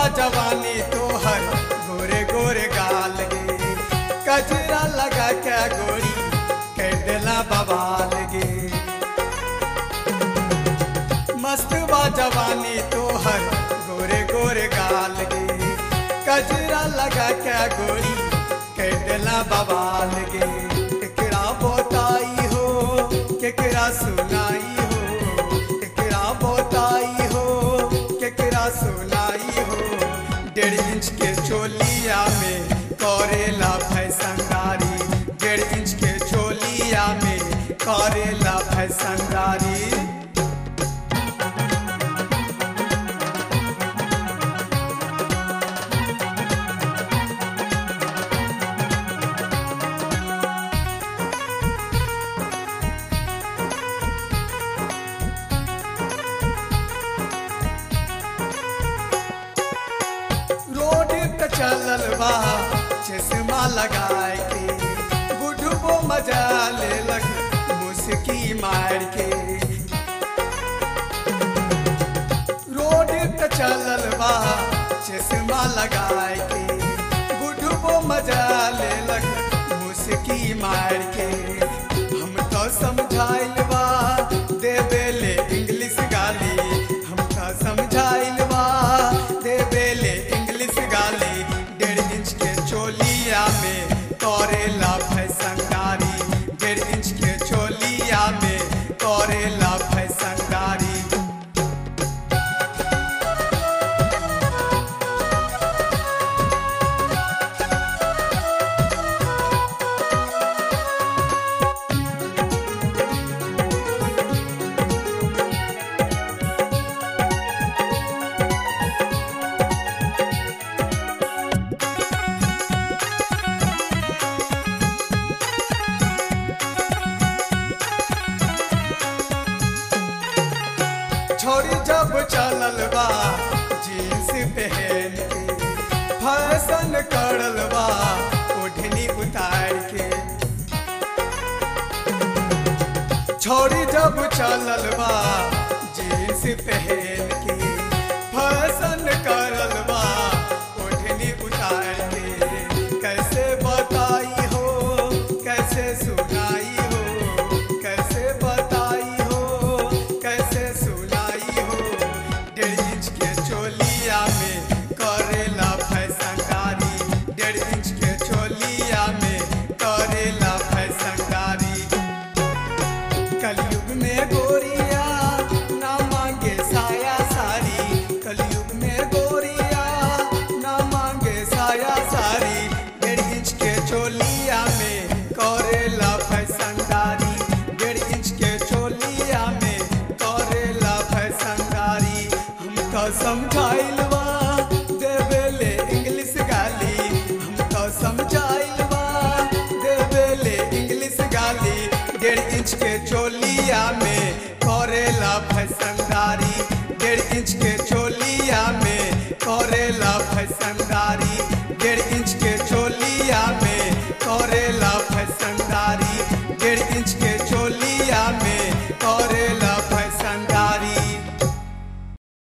बा जवानी तोहर गोरे गोरे गाल गे कजरा लगा के गोरी कर देला बवाल गे मस्त बा जवानी तोहर गोरे गोरे गाल गे कजरा लगा के गोरी कर देला बवाल गे केकरा बोताई हो केकरा सुनाई हो केकरा बोताई हो केकरा सुनाई हो डेढ़ इंच के चोलिया में करेला फैसनदारी डेढ़ इंच के चोलिया में करेला फैसनदारी रोड पे चलल बा चश्मा लगाए के बुढ़बो मजा लेलक मुस्की मार के रोड पे चलल बा चश्मा लगाए के बुढ़बो मजा लेलक मुस्की मार के हम तो समझाइल बा देवेले इंग्लिश गाली हम तो समझाइल बा देवेले इंग्लिश गाली डेढ़ इंच के चोलिया में करेला फैसनदारी डेढ़ इंच के चोलिया में करेला फैसनदारी छोरी जब चलल बा जींस पहन के फैशन करल बा ओढ़नी उतार के छोरी जब चलल बा जींस पहन के फैशन करल बा ओढ़नी उतार के कैसे बताई हो कैसे सुनाई हो कैसे बताई हो कैसे सुनाई हो डेढ़ इंच के चोलिया में करेला फैसनदारी डेढ़ इंच के चोलिया में करेला फैसनदारी कलयुग में गोरिया ना मांगे साया सारी कलयुग में गोरिया ना मांगे साया सारी डेढ़ इंच के चोलिया में करेला फैसनदारी डेढ़ इंच के चोलिया में करेला फैसनदारी हम तो समझाइल बा